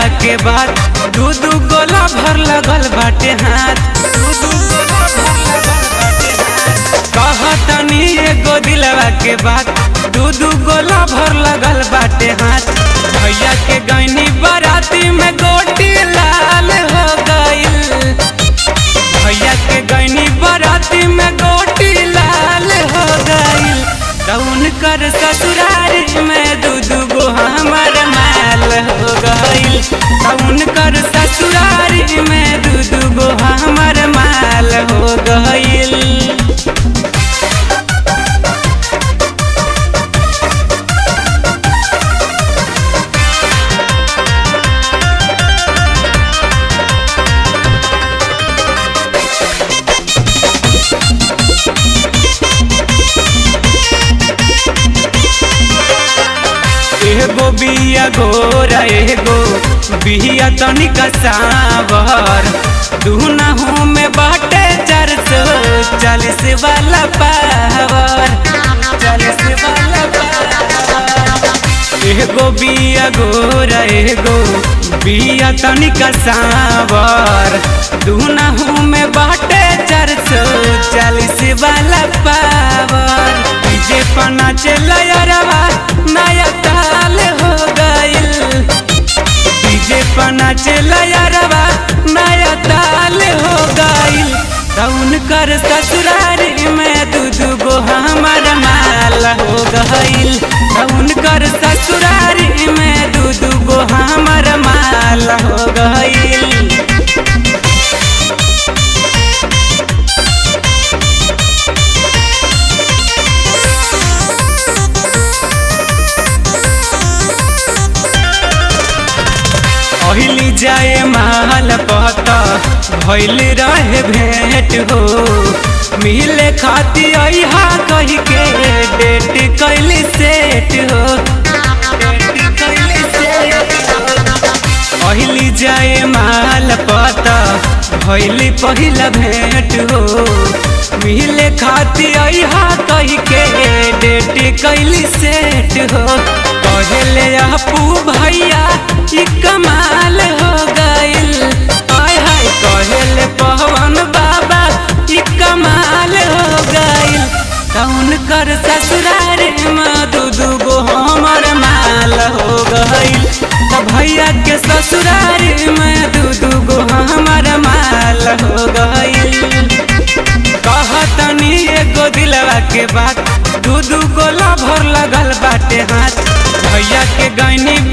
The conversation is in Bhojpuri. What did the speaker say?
दिलवा के बात दू दू गोला भर लगल बाटे हाथ दू दू गोला भर लगल बाटे हाथ कहतनी एगो दिलवा के बात दू दू गोला भर लगल बाटे हाथ भैया के गैनी बराती में गोटी लाल हो गईल भैया के गैनी बराती में गोटी लाल हो गईल कौन कर ससुरारी में दू दू गो हमर माल हो गईल कौन कर ससुरारी में दू दू गो हमर माल हो गईल एगो बिया गोरा एगो बिया तनिका सावर दुनहु में बाटे चार सौ चालीस वाला पावर चालीस वाला पावर एगो बिया गोरा एगो बिया तनिका सावर दुनहु में बाटे चार सौ चालीस वाला पावर डीजे पना चलवा नया ताल हो गईल डीजे पना चलवा नया ताल हो गईल कौन कर ससुरारी में दू दू गो हमर माल हो गईल कौन कर ससुरारी में दू दू गो हमर माल हो गईल पहली जाए महल पता भैल रहे भेंट हो मिले खाती अहा कही के डेट कैली सेट हो पहली जाए महल पता भैली पहिला भेंट हो मिले खाती अहा कही के डेट कैली सेट हो कहले अपू भैया ई कमाल हो गईल आय हाय कहले पवन बाबा ई कमाल हो गईल कौन कर ससुरारे में दू दू गो हमर माल हो गईल त भैया के ससुरारे में दू दू गो हमर माल हो गईल कहतनी एगो दिलवा के बात दू दू गोला भर लगल बाटे हाथ भैया के गैनी